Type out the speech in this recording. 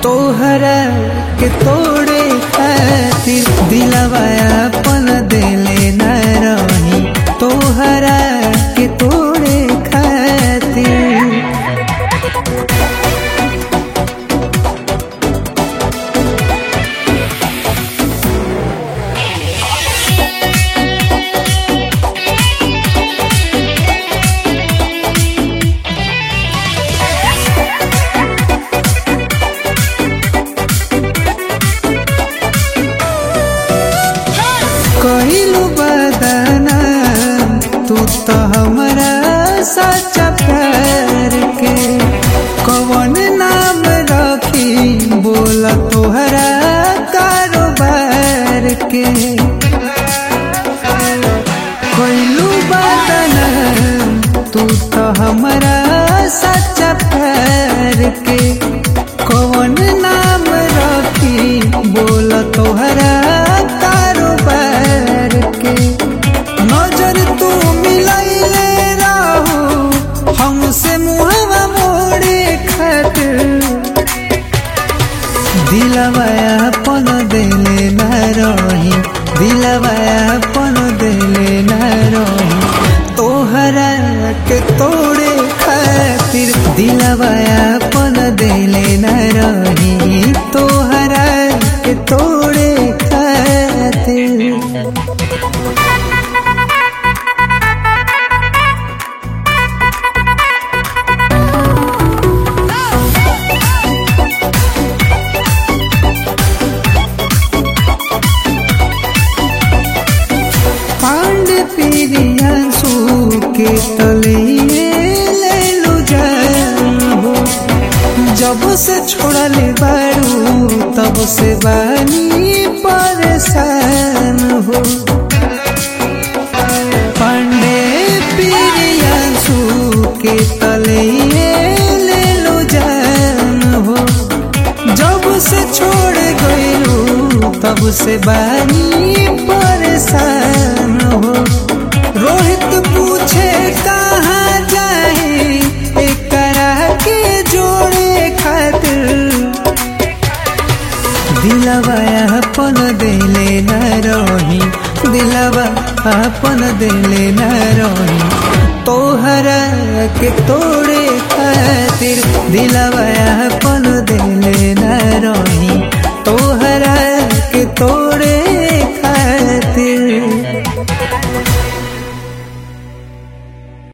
तोहरा के तोड़े खातिर दिलवा अपन दिले न रही तोहरा के तोड़े खातिर कहिलू बदना तू तो हमारा सच्चा प्यार के कवन नाम रखी बोला तोहरा कारोबार के कहिलू बदना तू तो हमारा सच्चा प्यार के कवन नाम रखी बोला तोहरा कारोबार के नजर तू मिलैले रहू हमसे मुहवा मोड़े खातिर दिलवा अपन दिले न रही दिलवा अपन दिले न रही तोहरा के तोड़े खातिर दिलवा अपन दिले न रही तोहरा के तोड़े खातिर पांडे पिरियांसु के तलिए ले लो हो जब से छोड़ले बारू तब से बानी परेशान हो पांडे पिरियांसु के तलिए ले लो हो जब से छोड़ गईलू तब से बानी परेशान हो रोहित पूछे कहाँ जाए एकरा के जोड़े खातिर दिलवा अपन दिले न रही दिलवा अपन दिले न रही तोहरा के तोड़े खातिर दिलवा